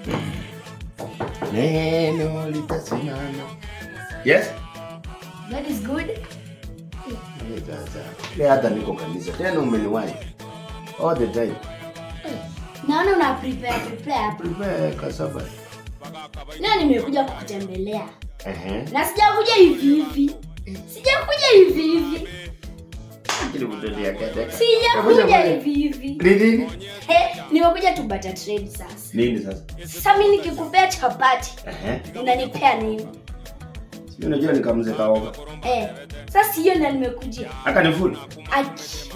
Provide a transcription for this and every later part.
neno litasimama yes God is good. Eh, sasa le hata niko kanisa tena umeniwahi all the time Naona una prepare prepare. prepare kasaba Leo nimekuja kukutembelea. ehe Na sijakuja hivi hivi. Sijakuja hivi hivi. kile kutodia kete Sijakuja hivi hivi. nini He, nimekuja tu butter trade sasa. nini sasa Sasa mimi nikikupea chapati, ehe unanipea nini? sio unajua nikamze kaoga Eh, sasa hiyo ndio nimekujia. aka ni full Aki.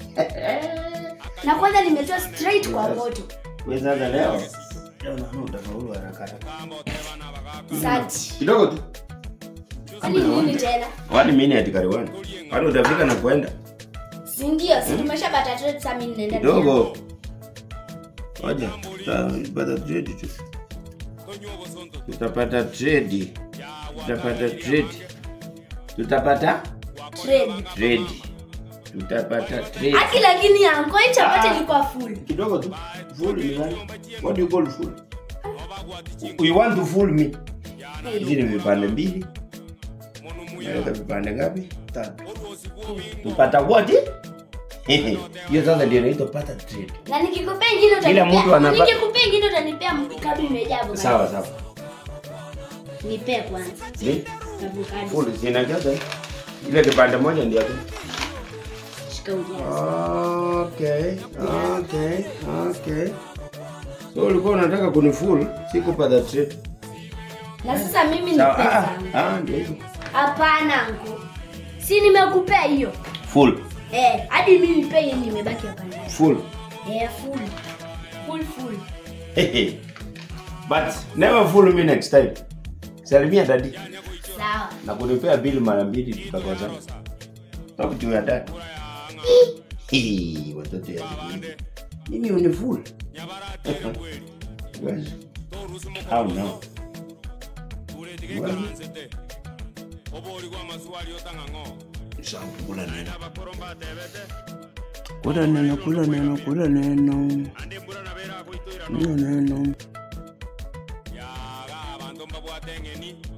Na kwanza nimetoa straight kwa moto. wewe sasa leo leo naona utafaulu haraka haraka Sati. kidogo tu Kwani nini tena? wani minute kariwani wani utafika na kwenda Si ndio, si tumesha butter trade sasa mimi ninaenda. kidogo Ngoja, tutapata trade tu. Tutapata trade. Tutapata trade. Tutapata Trade. trade. Tutapata trade. Aki lakini yangu hii chapati Ah. ilikuwa full. Kidogo tu. Fool me. man. What do you call fool? You want to fool me? Hizi ni vipande mbili. Naweka vipande ngapi? Tatu. Tupata what? Hiyo sasa ndio inaitwa pata trade. Na nikikupea ingine Kila utanipea. mtu anapa- Nikikupea ingine utanipea avocado imejaa avocado. Sawa sawa. Nipee kwanza. Ni? Avocado. Full zinajaza. Ile kipande moja ndio tu. Shika ujaze. Okay, okay, okay. So ulikuwa unataka kunifull, sikupata trade. Na sasa mimi ni Sawa. pesa. Ah, ah, ndio hivyo. Hapana ngu. Si nimekupea hiyo. Full, Eh, hadi mimi nipe yenye nimebaki hapa ndani. full. Eh, full. Full full. But never fool me next time. Salimia dadi Sawa. na kunipea bill mara mbili tutakosana. Talk to your dad. Hii, watoto ya siku hizi. Mimi unifull. Well, how now? Well, sawa, kula neno. Kula neno, kula neno, kula neno. Kula neno. yaga abantu mbabwate eng'eni